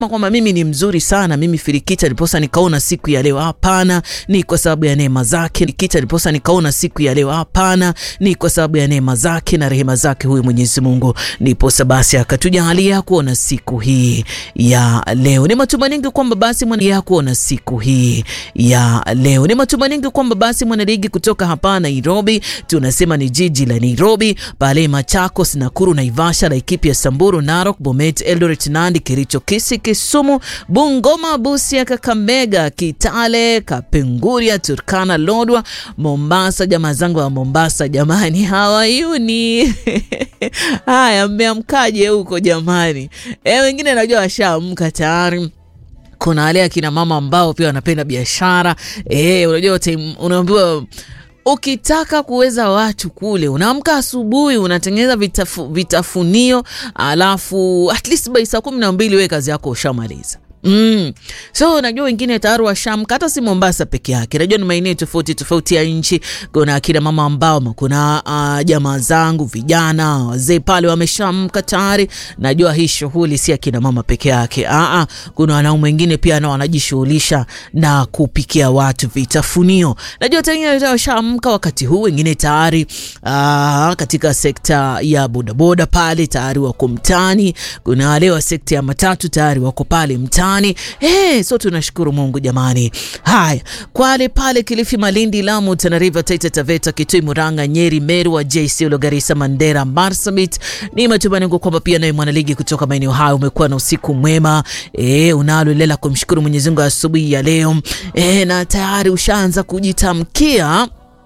kwamba mimi ni mzuri sana, mimi Filikita ndiposa nikaona siku ya leo. Hapana, ni kwa sababu ya neema zake. Filikita ndiposa nikaona siku ya leo. Hapana, ni kwa sababu ya neema zake na rehema zake huyu Mwenyezi Mungu, ndiposa basi akatujalia kuona siku hii ya leo. Ni matumaini kwamba basi mwana ya kuona siku hii ya leo. Ni matumaini kwamba basi mwanaligi kutoka hapa Nairobi, tunasema ni jiji la Nairobi, pale Machakos, Nakuru, Naivasha, Laikipia, Samburu, Narok, Bomet, Eldoret, Nandi, Kericho, Kisii, Kisumu, Bungoma, Busia, Kakamega, Kitale, Kapenguria, Turkana, Lodwa, Mombasa. Jamaa zangu wa Mombasa jamani, hawayuni haya, mmeamkaje huko jamani? E, wengine najua washaamka tayari kuna wale akina mama ambao pia wanapenda biashara e, unajua unaambiwa ukitaka kuweza watu kule, unaamka asubuhi, unatengeneza vitafu, vitafunio alafu at least by saa kumi na mbili we kazi yako ushamaliza. Mm. So najua wengine tayari washamka, hata si Mombasa peke yake. Najua ni maeneo tofauti tofauti ya nchi. Kuna akina mama ambao, kuna uh, jamaa zangu vijana wazee pale wameshamka tayari. Najua hii shughuli si akina mama peke yake. Aa, kuna wanaume wengine pia nao wanajishughulisha na kupikia watu vitafunio. Najua tayari washamka wakati huu, wengine tayari uh, katika sekta ya bodaboda pale tayari wako mtaani. Kuna wale wa sekta ya matatu tayari wako pale mtaani. Hey, so tunashukuru Mungu jamani. Haya, Kwale pale Kilifi, Malindi, Lamu, Tana River, Taita Taveta, Kitui, Murang'a, Nyeri, Meru, Wajir, Isiolo, Garissa, Mandera, Marsabit. Ni matumaini yangu kwamba pia naye mwanaligi kutoka maeneo hayo umekuwa na usiku mwema. E, unalo lela kumshukuru Mwenyezi Mungu asubuhi ya leo. E, na tayari ushaanza kujitamkia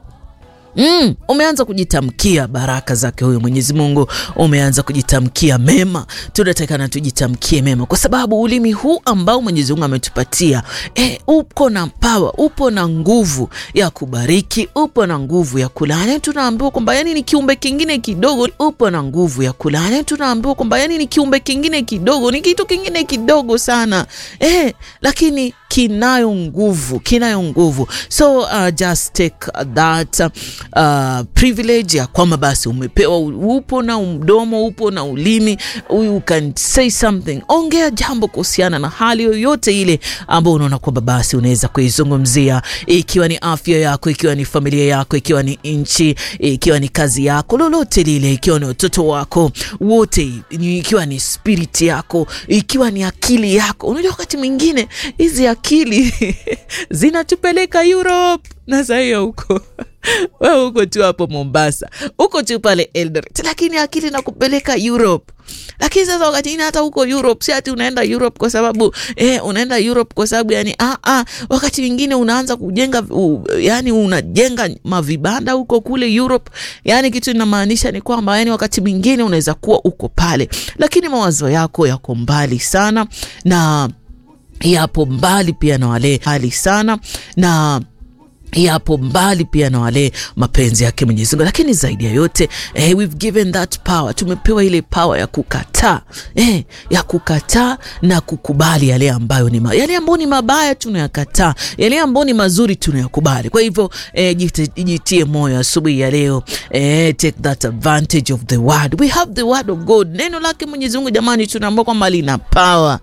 Mm, umeanza kujitamkia baraka zake huyo Mwenyezi Mungu, umeanza kujitamkia mema. Tunatakana tujitamkie mema, kwa sababu ulimi huu ambao Mwenyezi Mungu ametupatia e, upo na pawa, upo na nguvu ya kubariki, upo na nguvu ya kulaani. Tunaambiwa kwamba yani ni kiumbe kingine kidogo, upo na nguvu ya kulaani. Tunaambiwa kwamba yani ni kiumbe kingine kidogo, ni kitu kingine kidogo sana e, lakini kinayo nguvu, kinayo nguvu. So uh, just take that uh, privilege ya kwamba basi umepewa, upo na mdomo, upo na ulimi, you can say something. Ongea jambo kuhusiana na hali yoyote ile ambayo unaona kwamba basi unaweza kuizungumzia, ikiwa ni afya yako, ikiwa ni familia yako, ikiwa ni nchi, ikiwa ni kazi yako, lolote lile, ikiwa ni watoto wako wote, ikiwa ni spirit yako, ikiwa ni akili yako. Unajua wakati mwingine hizi akili zinatupeleka Europe na saa hiyo huko wewe huko tu hapo Mombasa, huko tu pale Eldoret, lakini akili nakupeleka Europe. Lakini sasa wakati ini hata huko Europe, si ati unaenda Europe kwa sababu eh, unaenda Europe kwa sababu yani, ah, ah, wakati mwingine unaanza kujenga uh, yani unajenga mavibanda huko kule Europe. Yani kitu inamaanisha ni kwamba yani wakati mwingine unaweza kuwa uko pale, lakini mawazo yako yako mbali sana na yapo mbali pia na wale hali sana na yapo mbali pia na wale mapenzi yake Mwenyezi Mungu, lakini zaidi ya yote eh, we've given that power, tumepewa ile power ya kukataa eh, ya kukataa na kukubali yale ambayo ni ma, yale ambayo ni mabaya tunayakataa, yale ambayo ni mazuri tunayakubali. Kwa hivyo eh, jitie moyo asubuhi ya leo eh, take that advantage of the word. We have the word of God, neno lake Mwenyezi Mungu jamani, tunaambiwa kwamba lina power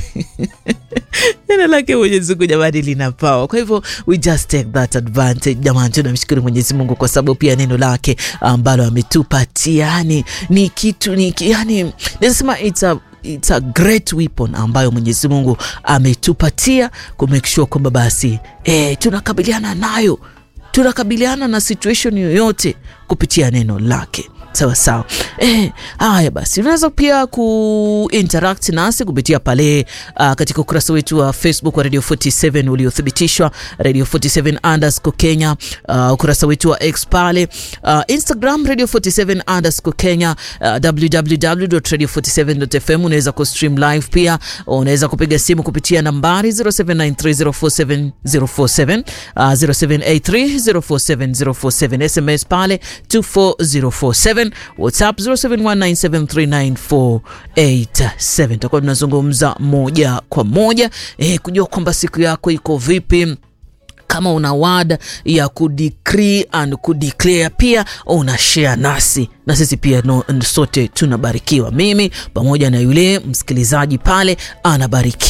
neno lake Mwenyezi Mungu jamani, lina power. Kwa hivyo we just take that advantage jamani, tunamshukuru Mwenyezi Mungu kwa sababu pia neno lake ambalo ametupatia yani ni kitu ni yani, nasema it's a It's a great weapon ambayo Mwenyezi Mungu ametupatia ku make sure kwamba basi eh, tunakabiliana nayo, tunakabiliana na situation yoyote kupitia neno lake. Sawa sawa. Eh, haya basi, unaweza pia kuinteract nasi kupitia pale uh, katika ukurasa wetu wa Facebook wa Radio 47 uliothibitishwa Radio 47 underscore Kenya, uh, ukurasa wetu wa X pale, uh, Instagram Radio 47 underscore Kenya, uh, www.radio47.fm. Unaweza kustream live pia, unaweza kupiga simu kupitia nambari 0793047047 uh, 0783047047 SMS pale 24047 WhatsApp 0719739487. Tutakuwa tunazungumza moja kwa moja eh, kujua kwamba siku yako iko vipi kama una word ya kudecree and kudeclare pia una share nasi na sisi pia no, sote tunabarikiwa, mimi pamoja na yule msikilizaji pale anabarikiwa.